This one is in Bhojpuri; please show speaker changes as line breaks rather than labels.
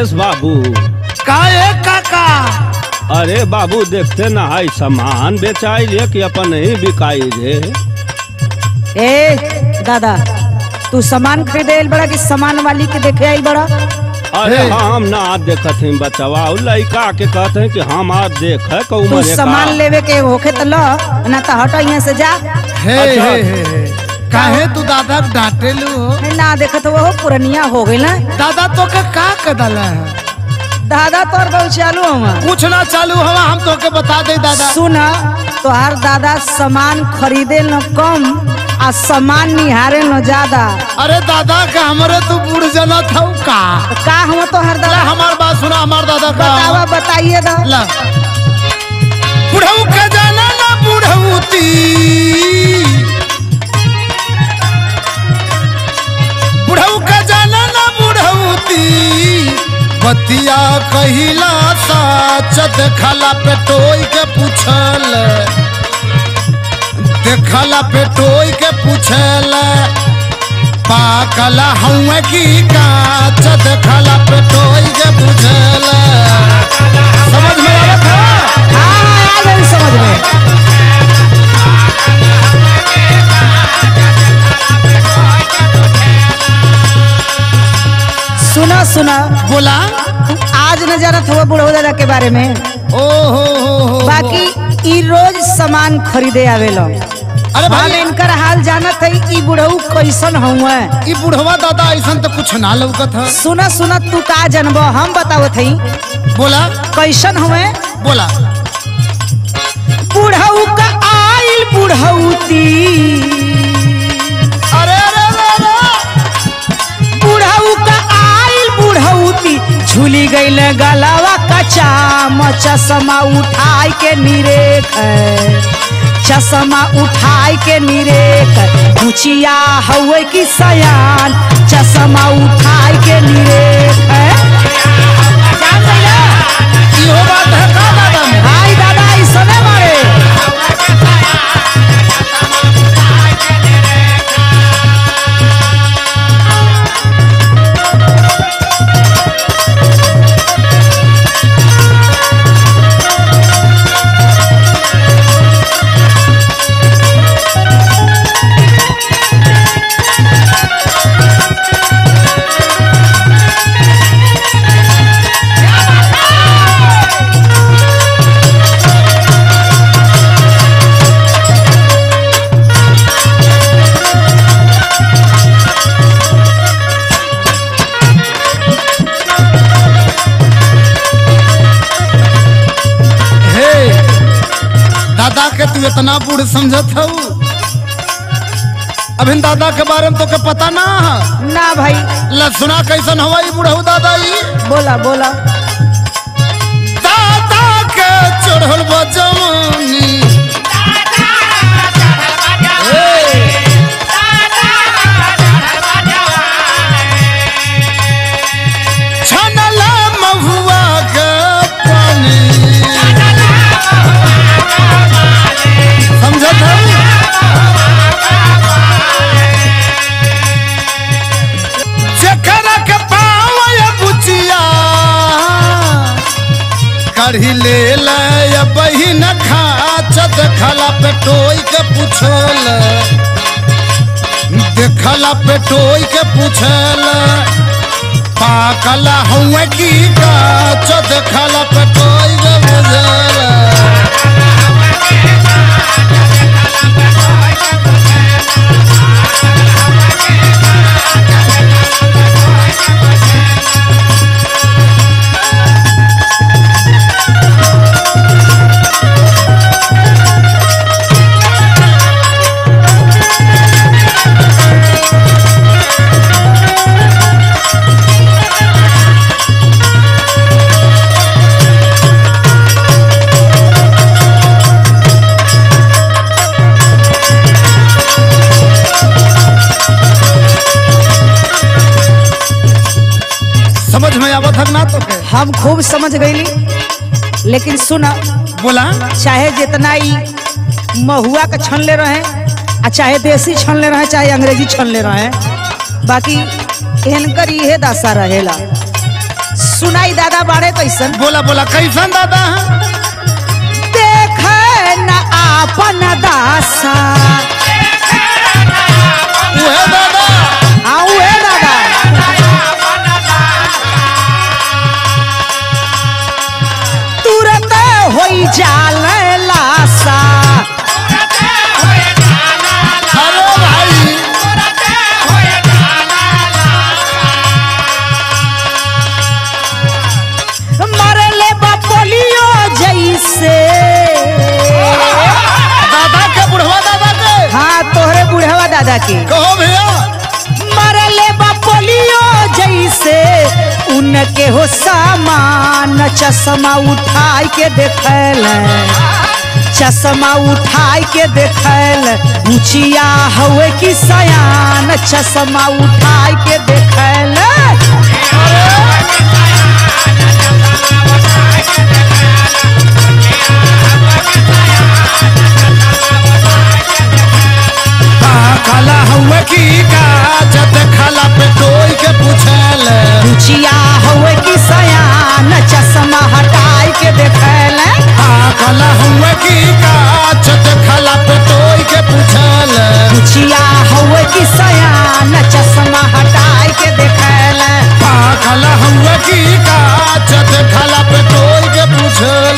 महेश बाबू
का ए काका
अरे बाबू देखते ना है सामान बेचाई रे कि अपन ही बिकाई रे
ए दादा तू सामान खरीदे आइल बड़ा कि सामान वाली के देखे आई बड़ा
अरे
हे।
हम ना देखत हैं बचवा उ लड़का के कहते हैं कि हम आज देख है
तू
उम्र
सामान लेवे के होखे तो लो ना तो हटो यहाँ से जा
हे
अच्छा।
हे हे हे काहे तू दादा के डांटे लू हो?
ना देखत वो पुरनिया हो गई ना
दादा तो के का कदल है
दादा तोर बहुत चालू हुआ
कुछ ना चालू हवा हम तो के बता दे दादा
सुन तोहार दादा सामान खरीदे न कम आ सामान निहारे न ज्यादा
अरे दादा का हमरे तू बूढ़ जना था का
तो का हम तोहार
ला
दादा
हमार बात सुना हमार दादा का
बतावा बताइए दा
ला बुढ़ऊ का जाना ना बुढ़ऊती बुढ़ऊ का जाना ना बुढ़ऊती बतिया कहिला साच देखला पे टोई के पूछल देखला पे टोई के पूछल पाकला हउए की काच देखला पे टोई के पूछल समझ में आवत है
हाँ आ गई समझ में सुना सुना
बोला
तू आज न जानत हुआ बुढ़ऊ दादा के बारे में
ओ हो हो हो
बाकी ई रोज सामान खरीदे आवेलो
अरे
हम
भाई
इनकर हाल जानत है ई बुढ़ऊ कैसन हुआ
ई बुढ़वा दादा ऐसन तो कुछ ना लौकत है
सुना सुना तू का जनबो हम बतावत हई
बोला
कैसन हुए
बोला
बुढ़ऊ का आइल बुढ़ऊती
अरे अरे अरे अरे
बुढ़ऊ का आइल बुढ़ऊती झूली गईल गलावा कचा चश्मा उठाई के निरेख चश्मा उठाई के निरेख ऊंचिया हवे की सयान चश्मा उठाई के निरेख जान गइला?
इहो बात है का दादा में
हाय दादा ऐसने मारे
हे दादा के तू इतना बूढ़ समझत हऊ अभिन दादा के बारे में तो के पता ना है
ना भाई
ला सुना कैसन हवा ई बुढ़ऊ दादा ई
बोला बोला
दादा के चढ़ल बा जवानी हे। छनला महुआ के पानी समझत हऊ जेकरा के पावय बुचिया कढ़ी ले ले बहिन खाच देखला पे टोई के पूछल देखला पे टोई के पूछल पाकल हुए की गाच देखला पे टोई के बुझल समझ में आवत हक ना तो के
हम खूब समझ गईली लेकिन सुना
बोला
चाहे जितना ही महुआ का छन ले रहे आ चाहे देसी छन ले रहे चाहे अंग्रेजी छन ले रहे बाकी इनकर इहे दशा रहेला सुनाई दादा बाड़े कैसन
बोला बोला कैसन दादा
देख न आपन दासा
उहे दादा
आऊ हे दादा तुरंत होई जाल लासा
अरे भाई
मरले बपोलियो जैसे
दादा के बुढ़वा दादा के
हाँ तोहरे बुढ़वा दादा के
कहो भैया
मरले बपोलियो जैसे उनके हो सामान चश्मा उठाई के देखल चश्मा उठाई के देखल मुछिया हवे की सयान चश्मा उठाई के देखल
काला हुए की काज देखला पे कोई के पूछल
मुछिया हवे की सयान चश्मा हटाई के देखल
काला हुए की काज देखला पे कोई के पूछल
मुछिया हवे की सयान चश्मा हटाई के देखल
काला हुए की काज देखला पे कोई के पूछल